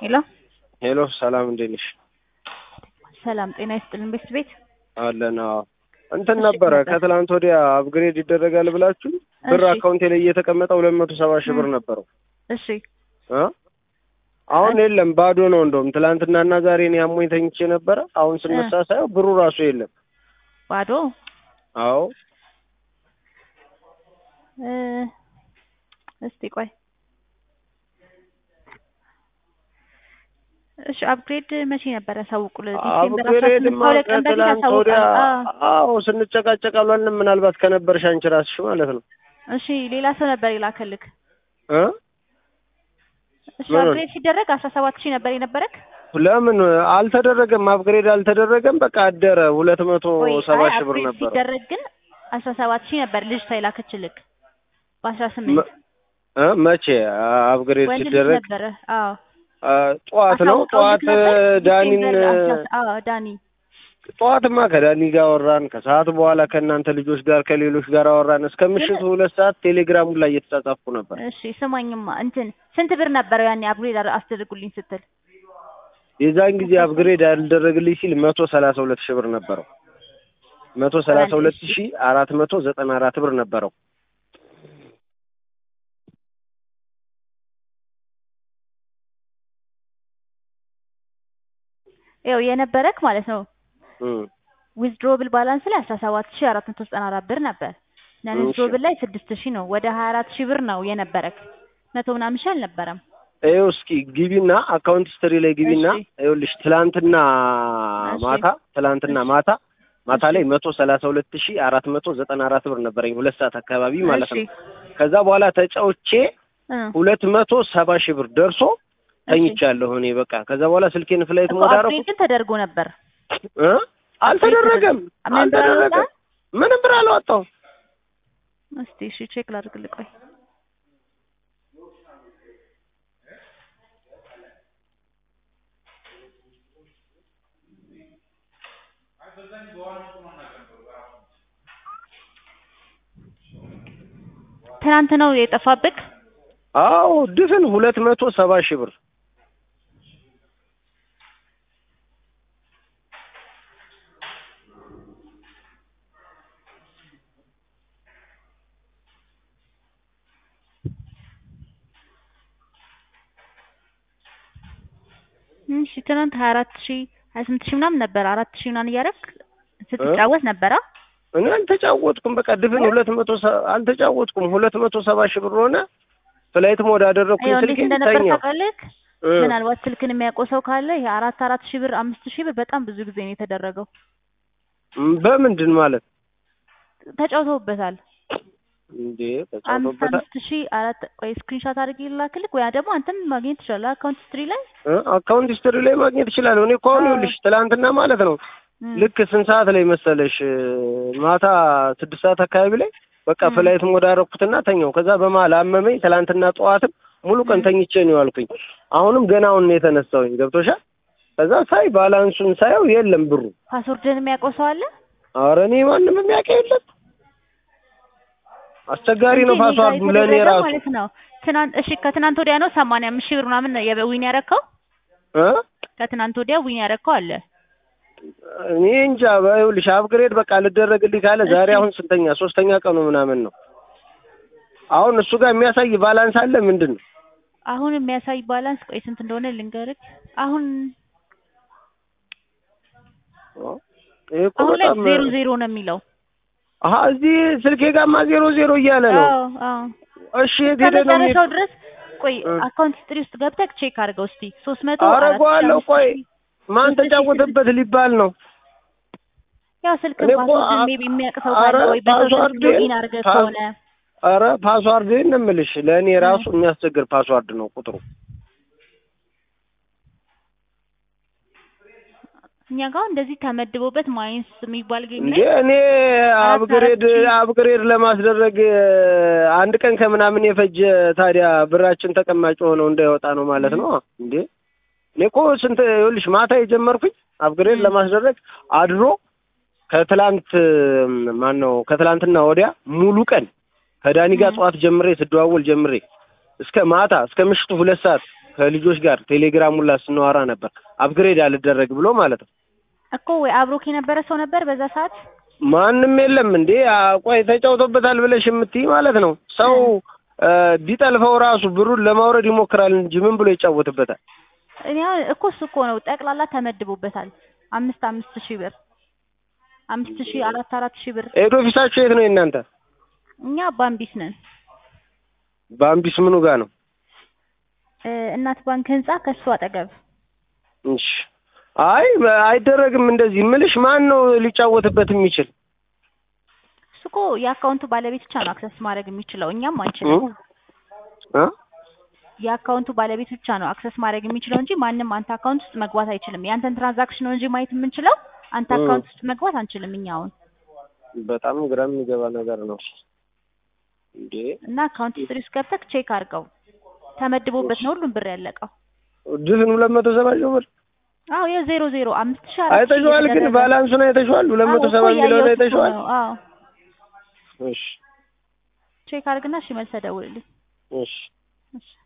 ሄሎ ሄሎ ሰላም እንዴት ነሽ? ሰላም ጤና ይስጥልን ቤት ቤት አለን። አዎ እንትን እሺ፣ ነበረ ነበር። ከትላንት ወዲያ አፕግሬድ ይደረጋል ብላችሁ ብር እሺ። አካውንቴ ላይ እየተቀመጠ ሁለት መቶ ሰባ ሺህ ብር እ። ነበረው እሺ እ አሁን የለም ባዶ ነው። እንደውም ትላንትናና ዛሬ እኔ አሞኝ ተኝቼ ነበረ። አሁን ስነሳ ሳየው ብሩ ራሱ የለም። ባዶ አዎ እ፣ እስቲ ቆይ እሺ አፕግሬድ መቼ ነበረ ያሳውቁልን? ዲሴምበር አስራ አፕግሬድ ስምንት ከሁለት ቀን በፊት ከትላንት ወዲያ ያሳውቃል። አዎ። አዎ ስንጨቃጨቅ አልዋልንም። ምናልባት ከነበርሽ አንቺ ራስሽ ማለት ነው እሺ ሌላ ሰው ነበር የላከልክ? እ እሺ ምን? አፕግሬድ ሲደረግ አስራ ሰባት ሺህ ነበር የነበረክ? ለምን አልተደረገም? አፕግሬድ አልተደረገም። በቃ አደረ ሁለት መቶ ቆይ ሰባ አይ ሺህ ብር አፕግሬድ ነበረ። ሲደረግ ግን አስራ ሰባት ሺህ ነበር ልጅቷ የላከችልክ በአስራ ስምንት መ- እ መቼ አፕግሬድ ወንድ ልጅ ሲደረግ ነበረ። አዎ አ፣ ጠዋት ነው አሳውቀውልክ ጠዋት ነበር? ዳኒን ዲሴምበር አስራ- አዎ ዳኒ ጠዋትማ ከዳኒ ጋር አወራን። ከሰዓት በኋላ ከእናንተ ልጆች ጋር ከሌሎች ጋር አወራን። እስከ ምሽቱ ሁለት ሰዓት ቴሌግራሙ ላይ እየተጻጻፍኩ ነበር። እሺ ስማኝማ እንትን ስንት ብር ነበረው ያኔ አፕግሬድ አር- አስደርጉልኝ ስትል? የዛን ጊዜ አፕግሬድ ያልደረግልኝ ሲል መቶ ሰላሳ ሁለት ሺህ ብር ነበረው። መቶ ሰላሳ ሁለት ሺህ አራት መቶ ዘጠና አራት ብር ነበረው። ይኸው የነበረክ ማለት ነው እም፣ ዊዝድሮብል ባላንስ ላይ አስራ ሰባት ሺህ አራት መቶ ዘጠና አራት ብር ነበር። ነን እሺ። ዊዝድሮብል ላይ ስድስት ሺህ ነው። ወደ ሀያ አራት ሺህ ብር ነው የነበረክ። መቶ ምናምን ሺህ አልነበረም። ይኸው እስኪ ግቢና አካውንት ስትሪ ላይ ግቢና እሺ። ይኸውልሽ ትላንትና እሺ። ማታ ትላንትና እሺ። ማታ ማታ እሺ። ላይ መቶ ሰላሳ ሁለት ሺህ አራት መቶ ዘጠና አራት ብር ነበረኝ ሁለት ሰዓት አካባቢ ማለት እሺ። ነው። ከዛ በኋላ ተጫውቼ እ። ሁለት መቶ ሰባ ሺህ ብር ደርሶ ተኝቻለሁ እኔ በቃ። ከዛ በኋላ ስልኬን ፍላይት እኮ ሞድ አደረኩ አፕግሬድ ግን ተደርጎ ነበር። እ አልተደረገም ምን ብር አልተደረገም አልወጣም? ምንም ብር አልወጣሁም። እስቲ እሺ ቼክ ላድርግልህ ቆይ። ትናንት ነው የጠፋብክ? አዎ ድፍን ሁለት መቶ ሰባ ሺህ ብር እሺ ትናንት ሀያ አራት ሺህ ሀያ ስምንት ሺህ ምናምን ነበር። አራት ሺህ ምናምን እያደረክ ስትጫወት ነበራ? እኔ አልተጫወትኩም። በቃ ድፍን ሁለት መቶ ሰ- አልተጫወትኩም። ሁለት መቶ ሰባ ሺህ ብር ሆነ። ፍላይት ሞድ አደረኩኝ ይኸው እንዴት ስልኬን እንደነበር ተኛው። ታውቃለህ? እ። ምናልባት ስልክን የሚያውቀው ሰው ካለ ይሄ አራት አራት ሺህ ብር አምስት ሺህ ብር በጣም ብዙ ጊዜ ነው የተደረገው። በምንድን ማለት ተጫውተውበታል። እንዴ? አምስት ተጫውቶበታል። አምስት ሺህ አራት ቆይ ስክሪንሾት አድርጌ ላክልክ ወይ ደግሞ አንተም ማግኘት ትችላለህ አካውንት ስትሪ ላይ እ? አካውንት ሂስትሪ ላይ ማግኘት እችላለሁ። እኔ እኮ አሁን አዎ። ይኸውልሽ ትላንትና ማለት ነው እም። ልክ ስንት ሰዓት ላይ መሰለሽ? ማታ ስድስት ሰዓት አካባቢ ላይ በቃ እም። ፍላይት ሞድ አደረኩትና ተኛው። ከዛ በመሀል አመመኝ። ትላንትና ጠዋትም ሙሉ ቀን እም። ተኝቼ ነው ያልኩኝ። አሁንም ገና አሁን ነው የተነሳሁኝ። ገብቶሻል? ከዛ ሳይ ባላንሱን ሳየው የለም ብሩ። ፓስወርድን የሚያውቀው ሰው አለ? ኧረ እኔ ማንም የሚያውቀው የለም። አስቸጋሪ ነው እንጂ እኔ ጋር ፓስዋርዱ ለእኔ የተደረገ ራሱ ማለት ነው። ትናንት እሺ ከትናንት ወዲያ ነው ሰማንያ አምስት ሺህ ብር ምናምን የዊን ያረከው? እ ከትናንት ወዲያ ዊን ያረከው አለ። እኔ እንጃ ይኸውልሽ አፕግሬድ በቃ ልደረግልኝ ካለ ዛሬ እሺ። አሁን ስንተኛ ሶስተኛ ቀኑ ምናምን ነው። አሁን እሱ ጋር የሚያሳይ ባላንስ አለ ምንድን ነው? አሁን የሚያሳይ ባላንስ ቆይ ስንት እንደሆነ ልንገርህ። አሁን ይሄ እኮ አሁን ላይ በጣም ዜሮ ዜሮ ነው የሚለው። አሀ እዚህ ስልኬ ጋማ ዜሮ ዜሮ እያለ ነው። አዎ አዎ እሺ የት ሄደ ነው የሚሄድ? ከመጨረሻው ድረስ ቆይ እ። አካውንት ስትሪ ውስጥ ገብተህ ቼክ አድርገው እስቲ ሶስት መቶ አረገዋለሁ። ቆይ ማን ሶስት ሺህ ተጫወተበት ሊባል ነው? ያው ስልክ እኔ እኮ ፓስወርድ አ- ሜቢ የሚያውቅ ሰው አረ ካለ ወይ በሰው ስልክ ፓስዋርድ ሎጊን አድርገህ ፓስ- ከሆነ አረ ፓስዋርድ ነው የምልሽ ለእኔ ራሱ የሚያስቸግር ፓስዋርድ ነው ቁጥሩ። እኛ ጋር እንደዚህ ተመድቦበት ማይንስ የሚባል ጌም እንዴ ላይ እኔ አራት አፕግሬድ አራት ሺህ አፕግሬድ ለማስደረግ አንድ ቀን ከምናምን የፈጀ ታዲያ ብራችን ተቀማጭ ሆነው እንዳይወጣ ነው ማለት ነው እንዴ? እኔ እኮ ስንት ይኸውልሽ ማታ የጀመርኩኝ አፕግሬድ ም። ለማስደረግ አድሮ ከትላንት ማን ነው ከትላንትና ወዲያ ሙሉ ቀን ከዳኒ ጋር ም። ጠዋት ጀምሬ ስደዋወል ጀምሬ እስከ ማታ እስከ ምሽቱ ሁለት ሰዓት ከልጆች ጋር ቴሌግራም ሁላ ስናወራ ነበር አፕግሬድ አልደረግ ብሎ ማለት ነው። እኮ ወይ አብሮክ የነበረ ሰው ነበር በዛ ሰዓት? ማንም የለም እንዴ አ፣ ቆይ ተጫውቶበታል ብለሽ የምትይ ማለት ነው። ሰው እ፣ ቢጠልፈው ራሱ ብሩን ለማውረድ ይሞክራል እንጂ ምን ብሎ ይጫወትበታል? እኔ አሁን እኮ እሱ እኮ ነው ጠቅላላ ተመድቦበታል። አምስት አምስት ሺህ ብር አምስት ሺህ አራት አራት ሺህ ብር። ሄድ ኦፊሳችሁ የት ነው የእናንተ? እኛ ባምቢስ ነን። በአምቢስ ምኑ ጋር ነው? እ፣ እናት ባንክ ህንጻ ከሱ አጠገብ እሺ አይ አይደረግም እንደዚህ ምልሽ ማን ነው ሊጫወትበት የሚችል እሱ እኮ የአካውንቱ ባለቤት ብቻ ነው አክሰስ ማድረግ የሚችለው፣ እኛም አንችልም። እ? የአካውንቱ ባለቤት ብቻ ነው አክሰስ ማድረግ የሚችለው እንጂ ማንም አንተ አካውንት ውስጥ መግባት አይችልም። ያንተን ትራንዛክሽን ነው እንጂ ማየት የምንችለው አንተ እ። አካውንት ውስጥ መግባት አንችልም እኛ አሁን በጣም ግራ የሚገባ ነገር ነው እንዴ እና አካውንት ሂስትሪ ውስጥ ገብተህ ቼክ አድርገው። ተመድቦበት ነው ሁሉም ብር ያለቀው። ድፍን ሁለት መቶ ሰባ ሺህ ብር አዎ የዜሮ ዜሮ አምስት ሺህ አራት ሺህ አይተሽዋል ግን እየተደረገ ባላንሱን አይተሽዋል ሁለት መቶ አዎ እኮ ሰባ የሚለውን እያየሁት እኮ አይተሽዋል ነው። አዎ እሺ ቼክ አድርግና እሺ መልሰህ ደውልልኝ። እሺ እሺ